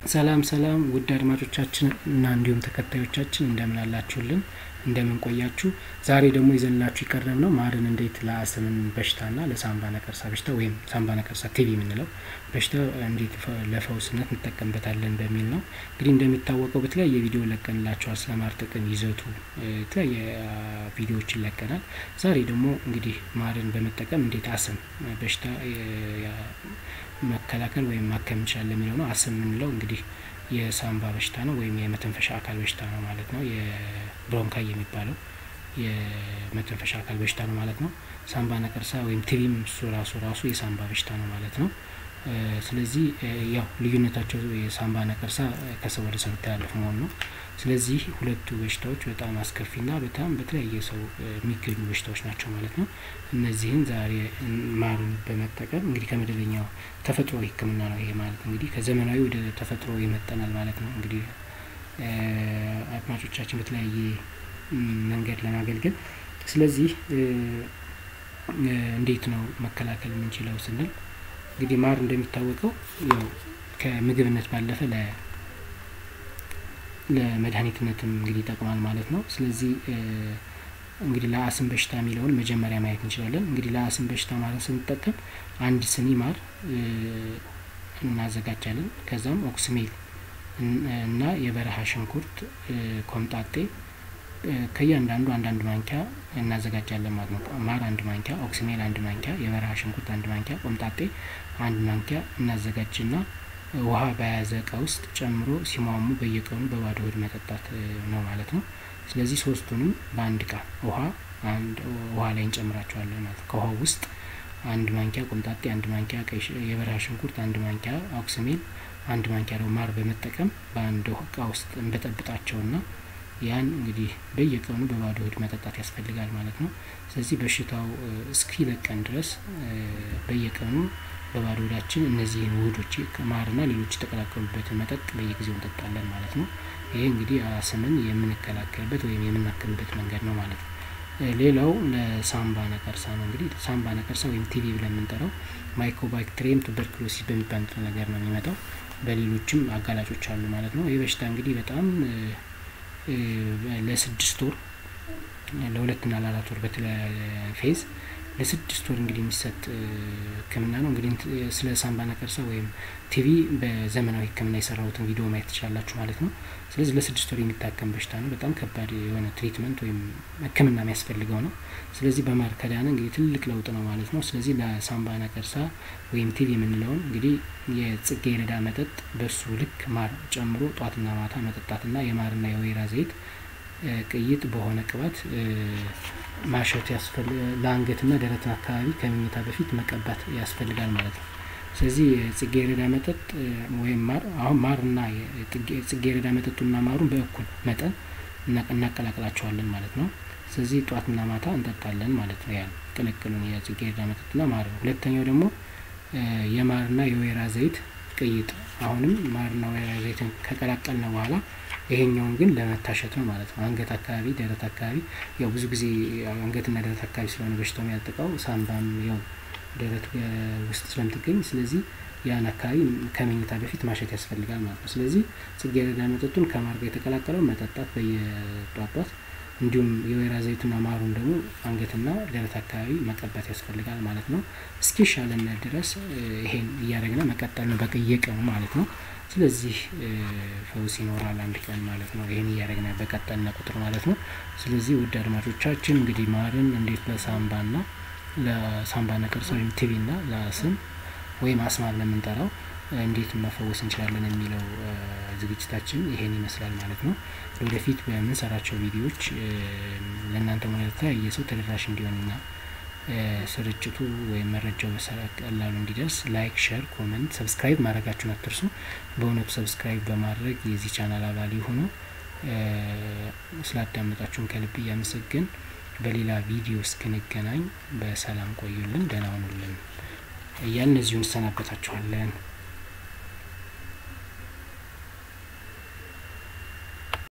ሰላም ሰላም ውድ አድማጮቻችን እና እንዲሁም ተከታዮቻችን እንደምን አላችሁልን? እንደምን ቆያችሁ? ዛሬ ደግሞ ይዘንላችሁ የቀረብ ነው ማርን እንዴት ለአስምን በሽታና ለሳምባ ነቀርሳ በሽታ ወይም ሳምባ ነቀርሳ ቲቪ የምንለው በሽታ እንዴት ለፈውስነት እንጠቀምበታለን በሚል ነው። እንግዲህ እንደሚታወቀው በተለያየ ቪዲዮ ለቀንላችኋል። ስለ ማር ጥቅም፣ ይዘቱ የተለያየ ቪዲዮዎችን ለቀናል። ዛሬ ደግሞ እንግዲህ ማርን በመጠቀም እንዴት አስም በሽታ መከላከል ወይም ማከም እንችላለን የሚለው ነው። አስም የምንለው እንግዲህ የሳምባ በሽታ ነው ወይም የመተንፈሻ አካል በሽታ ነው ማለት ነው። የብሮንካይ የሚባለው የመተንፈሻ አካል በሽታ ነው ማለት ነው። ሳምባ ነቀርሳ ወይም ቲቪም እሱ ራሱ ራሱ የሳምባ በሽታ ነው ማለት ነው። ስለዚህ ያው ልዩነታቸው የሳምባ ነቀርሳ ከሰው ወደ ሰው የሚተላለፍ መሆኑ ነው። ስለዚህ ሁለቱ በሽታዎች በጣም አስከፊና በጣም በተለያየ ሰው የሚገኙ በሽታዎች ናቸው ማለት ነው። እነዚህን ዛሬ ማሩን በመጠቀም እንግዲህ ከመደበኛው ተፈጥሮ ሕክምና ነው ይሄ ማለት እንግዲህ ከዘመናዊ ወደ ተፈጥሮ ይመጠናል ማለት ነው። እንግዲህ አድማጮቻችን በተለያየ መንገድ ለማገልገል ስለዚህ እንዴት ነው መከላከል የምንችለው ስንል እንግዲህ ማር እንደሚታወቀው ያው ከምግብነት ባለፈ ለ ለመድኃኒትነትም እንግዲህ ይጠቅማል ማለት ነው። ስለዚህ እንግዲህ ለአስም በሽታ የሚለውን መጀመሪያ ማየት እንችላለን። እንግዲህ ለአስም በሽታ ማለት ስንጠቀም አንድ ስኒ ማር እናዘጋጃለን። ከዛም ኦክስሜል እና የበረሃ ሽንኩርት ኮምጣጤ ከእያንዳንዱ አንዳንድ ማንኪያ እናዘጋጃለን ማለት ነው። ማር አንድ ማንኪያ፣ ኦክስሜል አንድ ማንኪያ፣ የበረሃ ሽንኩርት አንድ ማንኪያ፣ ቆምጣጤ አንድ ማንኪያ እናዘጋጅና ውሃ በያዘ እቃ ውስጥ ጨምሮ ሲሟሙ በየቀኑ በባዶ ሆድ መጠጣት ነው ማለት ነው። ስለዚህ ሶስቱንም በአንድ እቃ ውሃ ውሃ ላይ እንጨምራቸዋለን ማለት ነው። ከውሃው ውስጥ አንድ ማንኪያ ቆምጣጤ፣ አንድ ማንኪያ የበረሃ ሽንኩርት፣ አንድ ማንኪያ ኦክስሜል፣ አንድ ማንኪያ ደግሞ ማር በመጠቀም በአንድ እቃ ውስጥ እንበጠብጣቸውና ያን እንግዲህ በየቀኑ በባዶ ሆድ መጠጣት ያስፈልጋል ማለት ነው። ስለዚህ በሽታው እስኪለቀን ድረስ በየቀኑ በባዶ ሆዳችን እነዚህን ውህዶች ማርና ሌሎች የተቀላቀሉበትን መጠጥ በየጊዜው እንጠጣለን ማለት ነው። ይሄ እንግዲህ አስምን የምንከላከልበት ወይም የምናክምበት መንገድ ነው ማለት ነው። ሌላው ለሳምባ ነቀርሳ ነው። እንግዲህ ሳምባ ነቀርሳ ወይም ቲቪ ብለን የምንጠራው ማይኮባክቴሪየም ቱበርክሎሲስ በሚባል ነገር ነው የሚመጣው። በሌሎችም አጋላጮች አሉ ማለት ነው። ይህ በሽታ እንግዲህ በጣም ለስድስት ወር ለሁለትና ለአራት ወር በተለያየ ፌዝ ለስድስት ወር እንግዲህ የሚሰጥ ሕክምና ነው። እንግዲህ ስለ ሳምባ ነቀርሳ ወይም ቲቪ በዘመናዊ ሕክምና የሰራሁትን ቪዲዮ ማየት ትችላላችሁ ማለት ነው። ስለዚህ ለስድስት ወር የሚታከም በሽታ ነው። በጣም ከባድ የሆነ ትሪትመንት ወይም ሕክምና የሚያስፈልገው ነው። ስለዚህ በማር ከዳነ እንግዲህ ትልቅ ለውጥ ነው ማለት ነው። ስለዚህ ለሳምባ ነቀርሳ ወይም ቲቪ የምንለውን እንግዲህ የጽጌረዳ መጠጥ በሱ ልክ ማር ጨምሮ ጧትና ማታ መጠጣትና የማርና የወይራ ዘይት ቅይጥ በሆነ ቅባት ማሸት ለአንገትና ደረትን አካባቢ ከመኝታ በፊት መቀባት ያስፈልጋል ማለት ነው። ስለዚህ የጽጌረዳ መጠጥ ወይም ማር አሁን ማርና ጽጌረዳ መጠጡና ማሩን በእኩል መጠን እናቀላቅላቸዋለን ማለት ነው። ስለዚህ ጧትና ማታ እንጠጣለን ማለት ነው። ያን ቅልቅሉን የጽጌረዳ መጠጥና ማር። ሁለተኛው ደግሞ የማርና የወይራ ዘይት ቅይጥ አሁንም ማርና ወይራ ዘይትን ከቀላቀልን በኋላ ይሄኛውን ግን ለመታሸት ነው ማለት ነው። አንገት አካባቢ፣ ደረት አካባቢ ያው ብዙ ጊዜ አንገትና ደረት አካባቢ ስለሆነ በሽታው የሚያጠቃው ሳምባም ያው ደረት ውስጥ ስለምትገኝ ስለዚህ ያን አካባቢ ከመኝታ በፊት ማሸት ያስፈልጋል ማለት ነው። ስለዚህ ጽጌረዳ መጠጡን ከማር ጋር የተቀላቀለው መጠጣት በየጧጧት እንዲሁም የወይራ ዘይቱና ማሩን ደግሞ አንገትና ደረት አካባቢ መቀባት ያስፈልጋል ማለት ነው። እስኪሻለን ድረስ ይሄን እያደረግን መቀጠል ነው በየቀኑ ማለት ነው። ስለዚህ ፈውስ ይኖራል አንድ ቀን ማለት ነው። ይህን እያደረግን በቀጠልን ቁጥር ማለት ነው። ስለዚህ ውድ አድማጮቻችን እንግዲህ ማርን እንዴት ለሳምባና ለሳምባ ነቀርሳ ወይም ቲቪና ለአስም ወይም አስማ ለምንጠራው እንዴት መፈወስ እንችላለን የሚለው ዝግጅታችን ይሄን ይመስላል ማለት ነው። ወደፊት በምንሰራቸው ቪዲዮዎች ለእናንተ ሆነ ለተለያየ ሰው ተደራሽ እንዲሆንና ስርጭቱ ወይም መረጃው በቀላሉ እንዲደርስ ላይክ፣ ሸር፣ ኮመንት፣ ሰብስክራይብ ማድረጋችሁን አትርሱ። በእውነቱ ሰብስክራይብ በማድረግ የዚህ ቻናል አባል የሆኑ ስላዳመጣችሁን ከልብ እያመሰገን በሌላ ቪዲዮ እስክንገናኝ በሰላም ቆዩልን፣ ደህና ሁኑልን እያልን እዚሁ እንሰናበታችኋለን።